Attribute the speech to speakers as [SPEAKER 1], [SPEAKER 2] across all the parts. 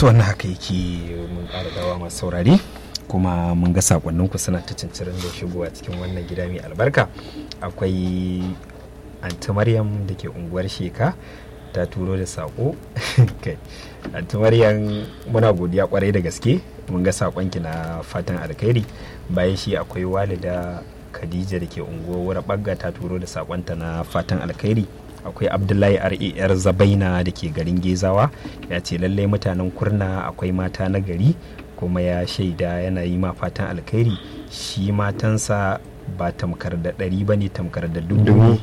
[SPEAKER 1] su wannan haka yake mun ƙara dawa masu saurare kuma mun ga sakonninku suna ta cincirin da shigowa cikin wannan gida mai albarka akwai anti maryam da ke unguwar sheka ta turo da sako kai anti maryam muna godiya kwarai da gaske mun ga sakonki na fatan alkhairi bayan shi akwai walida khadija da ke unguwar bagga ta turo da sakonta na fatan alkhairi akwai abdullahi rar zabaina da ke garin gezawa ya ce lallai mutanen kurna akwai mata na gari kuma ya shaida yana yi ma fatan alkhairi shi matansa ba tamkar da ɗari ba ne tamkar da dubu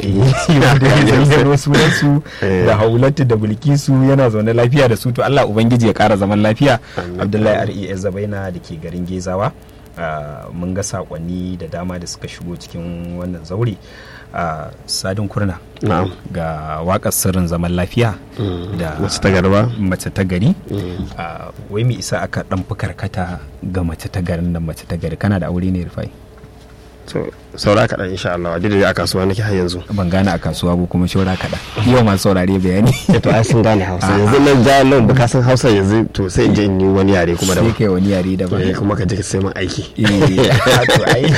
[SPEAKER 1] da sunansu da haulatu da bilkisu yana zaune lafiya da su to Allah ubangiji ya kara zaman lafiya Abdullahi RES Zabaina da ke garin Gezawa mun ga sakonni da dama da suka shigo cikin wannan zaure sadin kurna ga wakar sirrin zaman lafiya da
[SPEAKER 2] mace ta garba
[SPEAKER 1] mace ta gari wai mai isa aka dan fi karkata ga mace ta garin da mace ta gari kana da aure ne rufai
[SPEAKER 2] so saura kaɗan insha Allah duk da a kasuwa nake har yanzu
[SPEAKER 1] ban gane a kasuwa ba kuma shaura kaɗan yau masu saurare bayani
[SPEAKER 2] to ai sun gane hausa yanzu nan ja nan ba san hausa yanzu to sai in je in yi wani yare kuma da
[SPEAKER 1] sai kai wani yare da ba
[SPEAKER 2] kuma ka je ka sai man aiki
[SPEAKER 1] to ai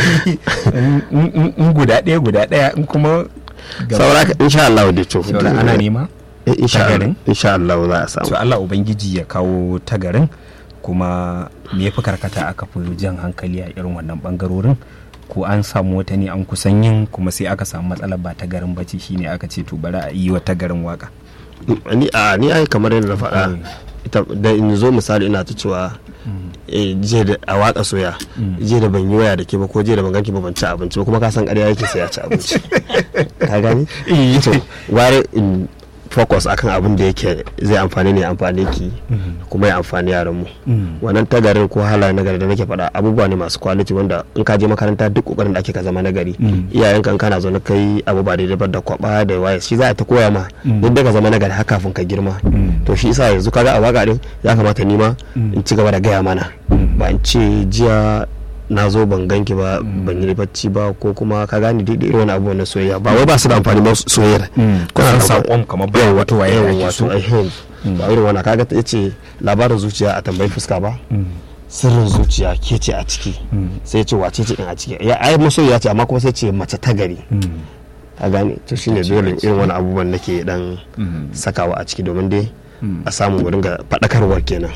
[SPEAKER 1] in guda ɗaya guda ɗaya in kuma
[SPEAKER 2] saura ka insha Allah da to
[SPEAKER 1] shaura ana nema
[SPEAKER 2] insha Allah insha Allah za a samu
[SPEAKER 1] to Allah ubangiji ya kawo tagarin kuma me yafi karkata aka fi jan hankali a irin wannan bangarorin ko an samu wata ne an kusan yin kuma sai aka samu matsalar ba ta garin bace shine aka ce to bari a yi wa ta garin waka
[SPEAKER 2] ni a ni ai kamar yadda na faɗa ita da in zo misali ina ta cewa jiya da a waka soya jiya da ban yi waya da ke ba ko jiya da ban ganki ba ban ci abinci ba kuma ka san ƙarya yake sai ya ci abinci ka gani to ware in focus akan abin da yake zai amfani ne amfani ki kuma ya amfani yaran mu wannan tagarin ko halaye nagari da nake faɗa abubuwa ne masu quality wanda in ka je makaranta duk kokarin da ake ka zama nagari iyayen kan kana zo na kai abu ba daidai ba da kwaba da waye shi za ta koya ma duk da ka zama nagari har kafin ka girma to shi isa yanzu kaga a waka din ya kamata ni ma in ci gaba da gaya mana ba in ce jiya na zo ban ganki ba ban yi bacci ba ko kuma ka gane duk irin wani abu na soyayya ba wai ba su da amfani ba soyayyar
[SPEAKER 1] kuna sakon kamar bayan wato waye
[SPEAKER 2] yawan wato ahem ba irin wannan kaga ta ce labarin zuciya a tambayi fuska ba sirrin zuciya ke ce a ciki sai ce wace ce in a ciki ya ai masoyiya ce amma kuma sai ce mace ta gari ka gane to shine dole irin wani abubuwan nake dan sakawa a ciki domin dai a samu mu dinga faɗakarwar kenan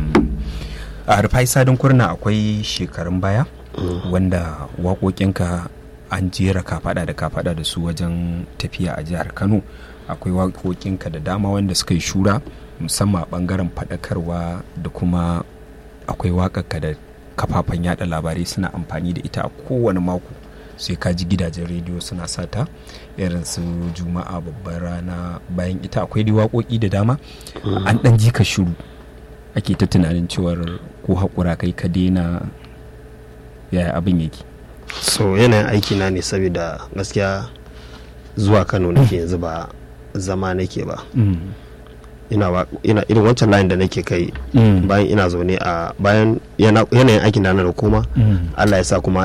[SPEAKER 1] a rufai sadin kurna akwai shekarun baya wanda waƙoƙinka an jera kafaɗa da kafaɗa da su wajen tafiya a jihar kano akwai waƙoƙinka da dama wanda suka yi shura musamman ɓangaren faɗakarwa da kuma akwai waƙarka da kafafen yada labarai suna amfani da ita a kowane mako sai ka ji gidajen rediyo suna sata irin su juma'a babbar rana bayan ita akwai dai waƙoƙi da dama an ɗan ji ka shiru ake ta tunanin cewar ko haƙura kai ka daina yaya abin yake
[SPEAKER 2] so yanayin aiki na ne saboda gaskiya zuwa kano nake yanzu ba zama nake ba ina irin wancan layin da nake kai bayan ina zaune a bayan yanayin aikin da na da koma allah ya sa kuma